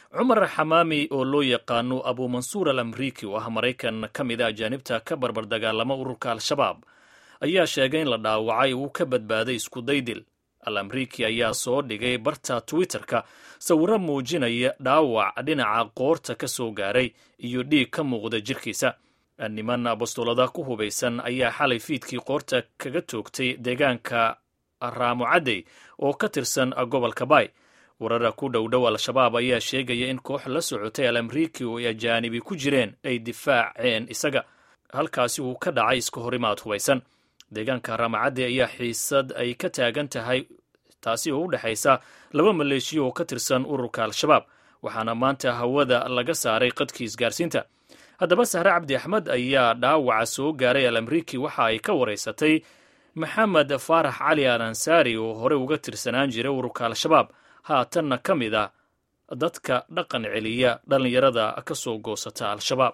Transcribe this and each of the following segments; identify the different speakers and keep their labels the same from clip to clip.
Speaker 1: cumar xamaami oo loo yaqaano abumansuur al amriiki oo ah maraykan ka mid a ajaanibta ka barbar dagaalama ururka al-shabaab ayaa sheegay in la dhaawacay uu ka badbaaday iskudaydil al amriiki ayaa soo dhigay barta twitter-ka sawiro muujinaya dhaawac dhinaca qoorta ka soo gaaray iyo dhiig ka muuqda jirkiisa niman bastoolada ku hubaysan ayaa xalay fiidkii qoorta kaga toogtay deegaanka raamo cadey oo ka tirsan gobolka bay warara ku dhow dhow al-shabaab ayaa sheegaya in koox la socotay al amriiki oo ay ajaanibi ku jireen ay difaaceen isaga halkaasi uu ka dhacay iska horimaad hubaysan deegaanka raamacadde ayaa xiisad ay ka taagan tahay taasi oo u dhexaysa laba maleeshiya oo ka tirsan ururka al-shabaab waxaana maanta hawada laga saaray qadkii isgaarsiinta haddaba sahre cabdi axmed ayaa dhaawaca soo gaaray al amriiki waxa ay ka waraysatay maxamed faarax cali al ansaari oo horey uga tirsanaan jiray ururka al-shabaab haatanna ka mid ah dadka dhaqan celiya dhallinyarada ka soo goosata al-shabaab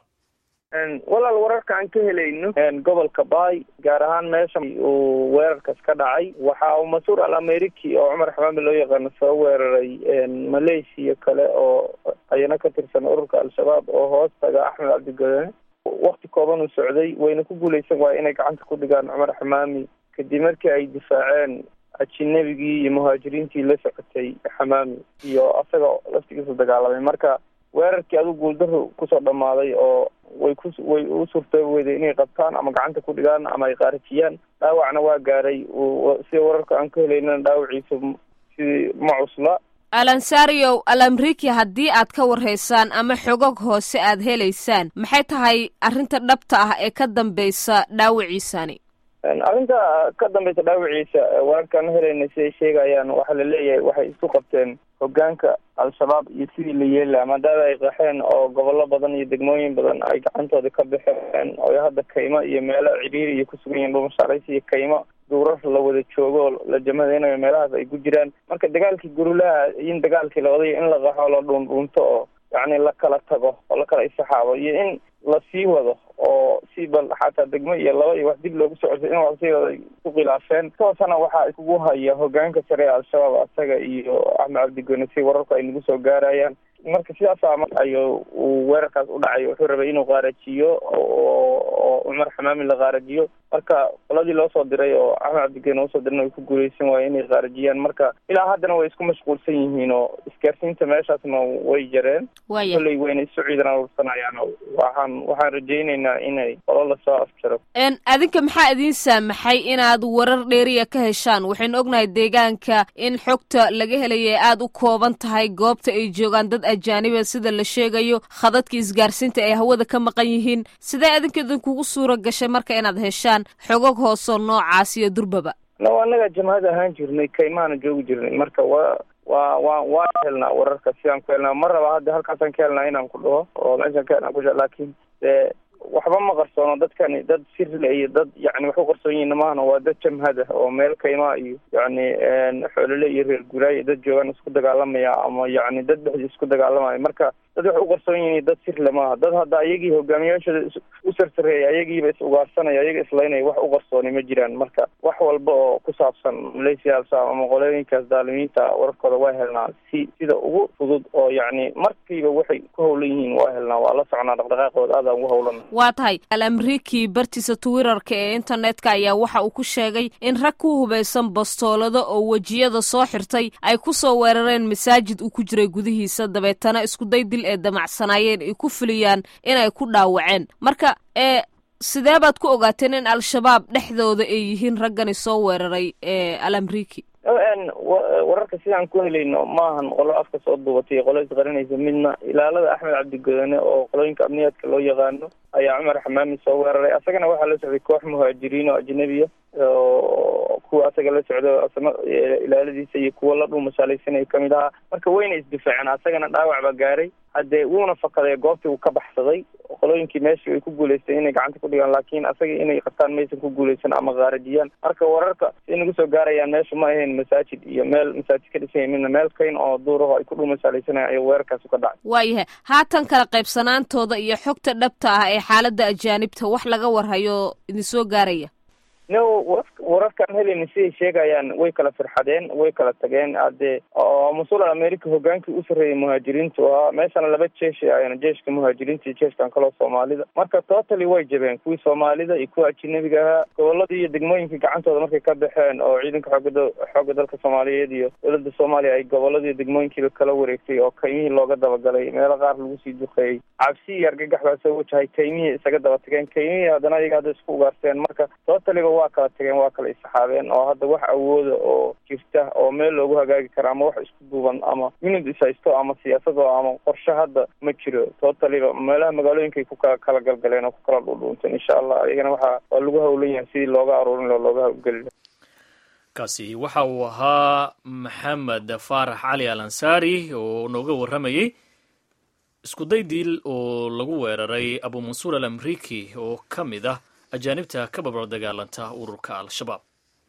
Speaker 2: walaal wararka aan ka helayno gobolka baay gaar ahaan meesha uu weerarkas ka dhacay waxa uu mas-uur al ameriki oo cumar xamaami loo yaqaano soo weeraray malaysia kale oo ayana ka tirsan ururka al-shabaab oo hoos taga axmed cabdigodane wakti kooban uu socday wayna ku guuleysan waaya inay gacanta ku dhigaan cumar xamaami kadib markii ay difaaceen ajinabigii iyo muhaajiriintii la socotay xamaami iyo asaga laftigiisu dagaalamay marka weerarkii aduu guuldaro kusoo dhamaaday oo way ku way u suurtoobi weyday inay qabtaan ama gacanta ku dhigaan ama ay qaarajiyaan dhaawacna waa gaaray sida wararka aan ka helaynana dhaawaciisa sidii ma cusla
Speaker 3: alansario al amriki haddii aad ka warhaysaan ama xogog hoose aad helaysaan maxay tahay arrinta dhabta ah ee ka dambeysa dhaawaciisani
Speaker 2: arrinta ka dambeysa dhaawaciisa wararkaan helayna siday sheegayaan waxaa la leeyahay waxay isku qabteen hogaanka al-shabaab iyo sidii la yeelaa maadaama ay qaxeen oo gobollo badan iyo degmooyin badan ay gacantooda ka baxeen oo hadda kaymo iyo meelo ciriiri iyo kusugan yihiin dhumashaarays iyo kaymo duurar la wada joogo oo la jamadaynayo meelahaas ay ku jiraan marka dagaalkii gurulaha in dagaalkii la wadayo in la qaxo la dhuundhuunto oo yacni la kala tago oo la kala isaxaabo iyo in la sii wado oo si bal xataa degmo iyo laba iyo wax dib loogu socosay in wax sii wada ku khilaafeen toosana waxaa iskugu haya hogaanka sare ee al-shabaab asaga iyo axmed cabdigone si wararku ay nagu soo gaarayaan marka sidaasa ayu uu weerarkaas u dhacay wuxuu rabay inuu qaarajiyo oo cumar xamaami la qaarajiyo marka qoladii loo soo diray oo axmed cabdigene usoo dirana way ku guuleysan waaye inay qaarajiyaan marka ilaa haddana way isku mashquulsan yihiin oo isgaarsiinta meeshaasna way jareen kolley wayna isu ciidan aruursanayaan waxaan waxaan rajaynaynaa inay qolo lasoo afjaro
Speaker 3: adinka maxaa idiin saamaxay inaad warar dheeriya ka heshaan waxaynu ognahay deegaanka in xogta laga helaya aada u kooban tahay goobta ay joogaan dad ajaaniba sida la sheegayo khadadka isgaarsiinta ay hawada ka maqan yihiin sidee adinka idinkugu suura gashay marka inaad heshaan xogog hoosoo noocaas iyo durbaba
Speaker 2: no annaga jamhad ahaan jirnay kaymaana joogi jirnay marka wa wa wa waan helnaa wararka sidaan ku helnaa ma raba hadda halkaasaan ka helnaa inaan ku dhaho oo meeshaan ka helnaa kusha laakiin dee waxba ma qarsoono dadkani dad sirle iyo dad yani wax u qarsoon yihiin maahna waa dad jamhad ah oo meel kaymaa iyo yacni xoolole iyo reer guraayo dad joogaan isku dagaalamaya ama yacni dad dhexdi isku dagaalamaya marka dad wax u qarsoon yihiin dad sirle maaha dad hadda ayagii hogaamiyaashooda u sarsareeya ayagiiba is ugaarsanaya ayaga islaynaya wax u qarsooni ma jiraan marka wax walba oo ku saabsan malaysia al-shabaab ama qolooyinkaas daalimiinta wararkooda waa helnaa si sida ugu fudud oo yacni markiiba waxay ku hawlan yihiin waa helnaa waa la socnaa dhaqdhaqaaqooda aadaan ugu hawlana
Speaker 3: waa tahay al amriki bartiisa twitterka ee internetka ayaa waxa uu ku sheegay in rag ku hubaysan bastoolado oo wejiyada soo xirtay ay ku soo weerareen masaajid uu ku jiray gudihiisa dabeetana iskuday dil ee damacsanaayeen ay ku fuliyaan inay ku dhaawaceen marka ee sidee baad ku ogaateen in al-shabaab dhexdooda ay yihiin raggani soo weeraray ee al amriki
Speaker 2: wararka sidaan ku helayno maahan qolo afka soo duubatay qolo isqarinaysa midna ilaalada axmed cabdigodane oo qolooyinka amniyaadka loo yaqaano ayaa cumar xamaami soo weeraray asagana waxaa la socday koox muhaajiriin oo ajnabiya oo kuwa asaga la socdo asna ilaaladiisa iyo kuwa la dhuumashaalaysanayo kamid ahaa marka wayna isdifaaceen asagana dhaawac baa gaaray haddee wuuna fakaday goobtii uu ka baxsaday qolooyinkii meeshii ay ku guuleysteen inay gacanta ku dhigaan laakiin asaga inay qabtaan maysan ku guuleysan ama qaarajiyaan marka wararka siay nagu soo gaarayaan meesha ma ahayn masaajid iyo meel masaajid ka dhisanya midna meel kayn oo duuraho ay ku dhuumashaalaysanayan ayaa weerarkaasi ka dhacay
Speaker 3: waayahay haatan kala qaybsanaantooda iyo xogta dhabta ah ee xaaladda ajaanibta wax laga warhayo idinsoo gaaraya
Speaker 2: no wararkaan helayna siday sheegayaan way kala firxadeen way kala tageen hadee oo mas-uul america hogaankii u sarreeyay muhaajiriintu ahaa meeshana laba jeeshi ayana jeeshka muhaajiriinta iyo jeeshkan kaloo soomaalida marka totally way jabeen kuwii soomaalida iyo kuwa ajinabiga ahaa goboladii iyo degmooyinkii gacantooda markay ka baxeen oo ciidanka xooga xooga dalka soomaaliyeed iyo dowladda soomaaliya ay goboladii degmooyinkiiba kala wareegtay oo kaymihii looga dabagalay meelo qaar lagu sii duqeeyey cabsi iyo argagax baa soo wajahay kaymihii isaga daba tageen kaymihii haddana iyaga hadda isku ugaarsteen marka totaliba waa kala tageen waa kala isaxaabeen oo hadda wax awooda oo jirta oo meel loogu hagaagi kara ama wax isku duuban ama unid ishaysto ama siyaasado ama qorshe hadda ma jiro totaliba meelaha magaalooyinkay ku kala kala galgaleen oo ku kala dhuudhuunteen insha allah iyagana waxaa waa lagu hawlan yahay sidii looga aruurin loo looga hawlgeli
Speaker 1: kaasi waxa uu ahaa maxamed faarax cali al ansaari oo nooga warramayey iskuday diil oo lagu weeraray abu mansuur al amriki oo ka mid ah ajaanibta ka barbar dagaalanta ururka al-shabaab